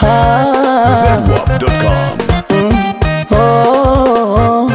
ah, Zenwap.com. oh.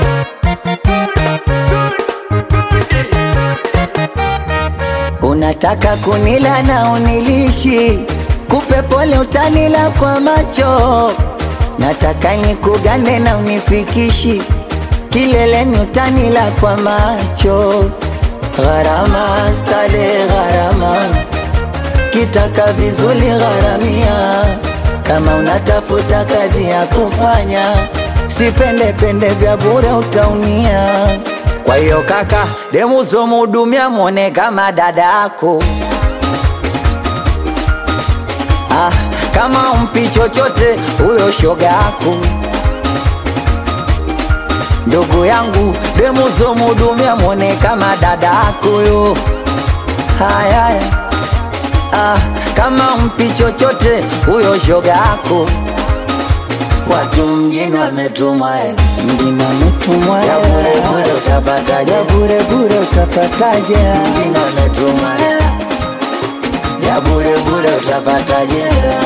Unataka kunila na unilishi, kupe pole utanila kwa macho. Nataka nikugane na unifikishi, kileleni utanila kwa macho. Gharama stale gharama, kitaka vizuri gharamia. Kama unatafuta kazi ya kufanya, sipende pende vya bure utaumia. Kwa hiyo kaka, demuzo mudumia mwone kama dada yako. Ah, kama umpi chochote huyo shoga yako. Ndugu yangu, demuzo mudumia mwone kama dada yako yo. Haya, haya. ah, kama umpi chochote huyo shoga yako. Watu mjini wametumwa hela, mjini wametumwa hela, ya bure bure utapataje? Ya bure bure utapataje? Mjini wametumwa hela, ya bure bure utapataje?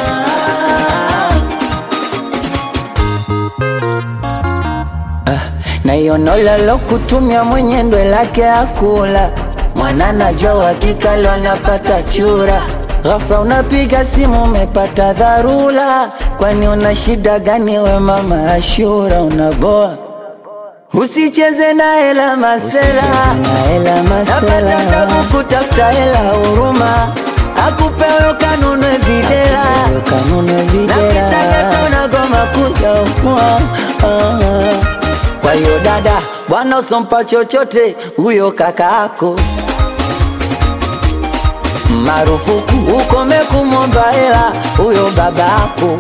Ah, na hiyo nola lo kutumia mwenye ndwe lake akula mwana najua uhakika lo anapata chura ghafla unapiga simu umepata dharura kwani una shida gani we mama ashura unaboa usicheze na hela masela napata tabu kutafuta hela huruma akupewe kanunwe videla na kitaka unagoma kuja umua kwa hiyo dada bwana usompa chochote huyo kakaako marufuku ukome kumwomba hela huyo babako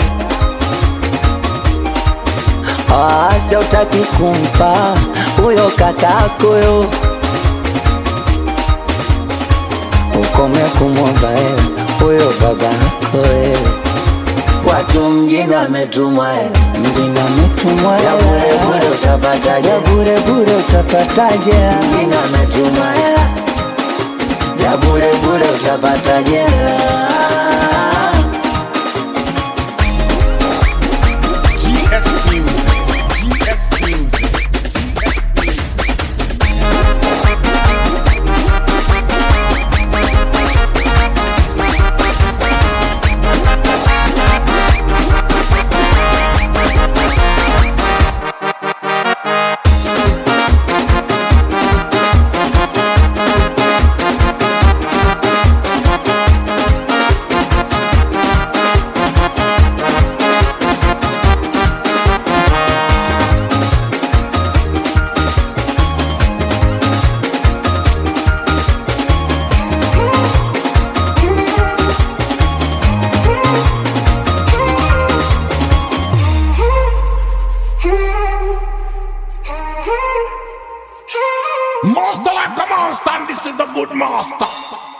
asa utaki kumpa huyo kakako yo ukome kumwomba hela huyo babako wewe Watu mjini wametumwa hela, mjini wametumwa hela, ya bure bure utapataje? Ya bure bure utapataje? Mjini wametumwa hela, ya bure bure utapataje? GS Music. GS Music. Master like a monster, and this is the good master.